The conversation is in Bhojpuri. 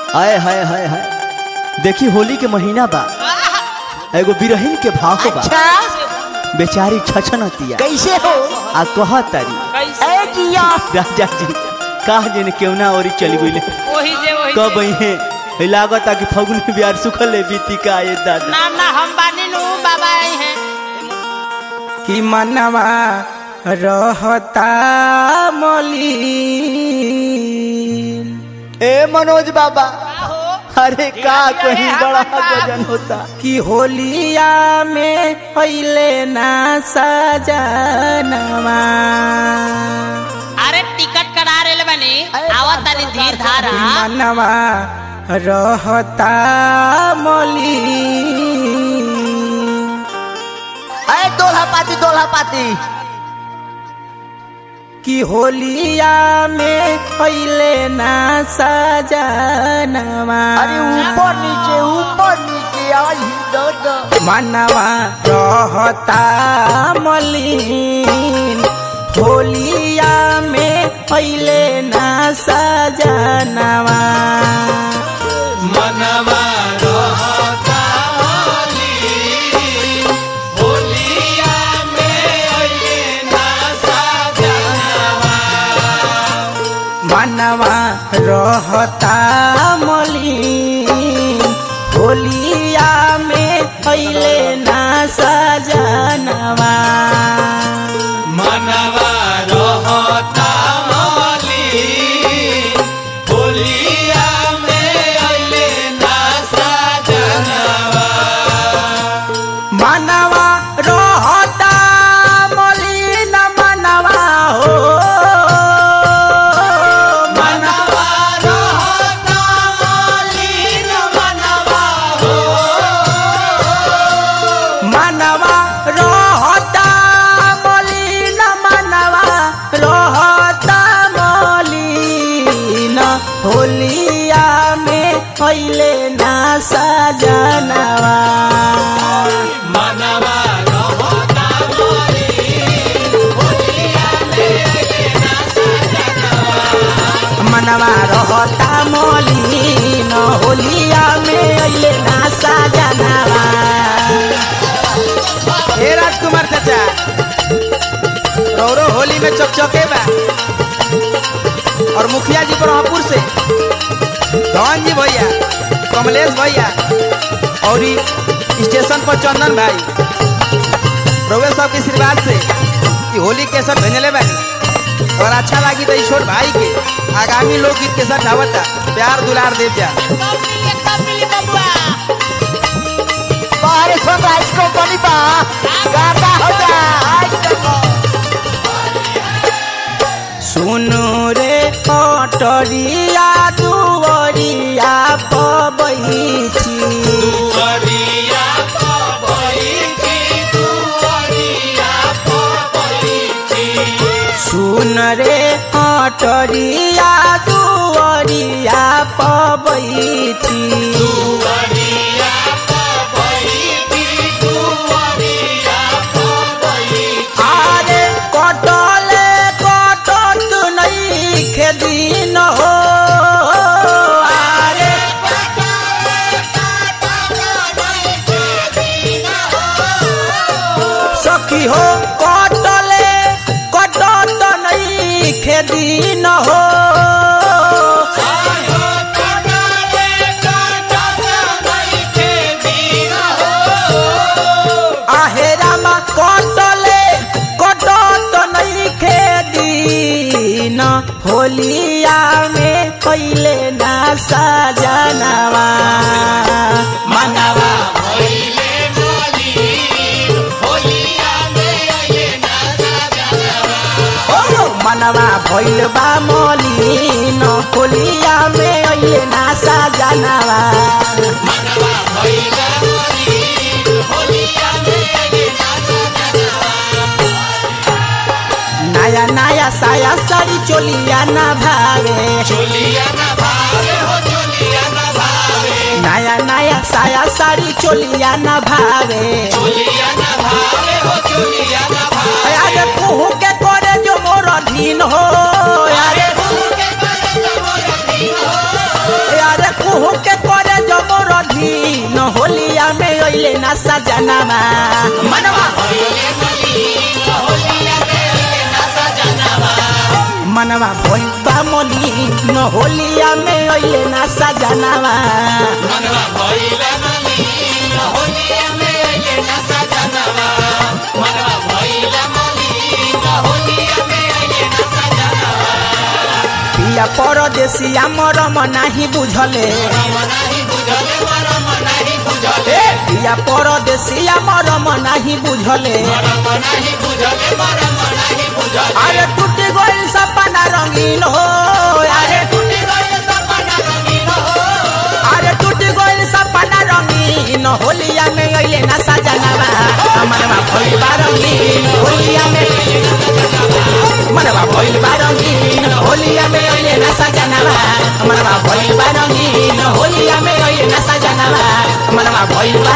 आय हाय हाय हाय देखी होली के महीना बा एगो बिरहिन के भाव बा अच्छा बेचारी छछनतिया कैसे हो आ कह तारी कैसे ए जिया राजा जी कहा जने केवना औरी चली गईले वही जे वही कब जे। है लागत कि फगुन बिहार सुखल है बीती का ये दादा ना ना हम बानी नु बाबा आई हैं कि मनवा रहता मलिन ए मनोज बाबा हो अरे का कहीं बड़ा गजन होता कि होलिया में पहले ना सजनवा अरे टिकट करा रेल बनी आवत तनी धीर धारा कि मनवा रहता मलिन ए दोल्हा पाती दोल्हा पाती कि होलिया में पहले ना सजनवा अरे ऊपर नीचे ऊपर नीचे आई दादा मनवा रहता मलिन होलिया में पहले ना सजनवा मनवा रहता मलिन होलिया में पहले ना सजनवा मनवा रहता मलिन मनवा हो मनवा रहता मलिन मनवा हो मनवा रहता मलिन मनवा रहता मलिन होलिया में पहले ना सजनवा मनवा रहता मलिन होलिया में अइले ना सजनवा हे राजकुमार चाचा रौरो होली में चकचके बा और मुखिया जी ब्रह्मपुर से धन जी भैया कमलेश भैया और ई स्टेशन पर चंदन भाई रउए सब के आशीर्वाद से ई होली के सब भेजले बानी और अच्छा लगी तो ई छोट भाई के आगामी लोकगीत के साथ आवता प्यार दुलार देव जा बाहर सनराइज कंपनी बा गाता हो जा सुनु रे अटरिया दुवरिया पबैची सुन रे अटरिया दुवरिया पबैची आरे कटले कटत नहीं खेदिन हो आरे सखी हो कटले कटत नहीं खेदिन हो आहेरामा कटले कटत नहीं खेदिन होलिया में पहले ना सजनवा मनवा ओ मनवा भइल बा मलिन होलिया में अइले ना सजनवा नया नया साया साड़ी चोलिया ना भावे नया नया साया साड़ी चोलिया ना भावे अरे कुहू के करे जो मोर धीन हो अरे अरे कुहू के करे जबर धीन होलिया में अइले ना सजनावा मनवा मनवा भइल बा मनी न होलिया में अइले ना सजनावा पिया परदेसिया मरम नाही बुझले ए, पिया परदेसिया मरम नाही बुझले अरे टूट गइल सपना रंगीन हो अरे अरे टूट गइल सपना रंगीन होलिया में अइले ना सजनावा मनवा भइल बा रंगीन होलिया में मनवा भइल बा रंगीन होलिया में अइले ना सजनावा मनवा भइल बा रंगीन होलिया में अइले ना सजनावा मनवा भइल बा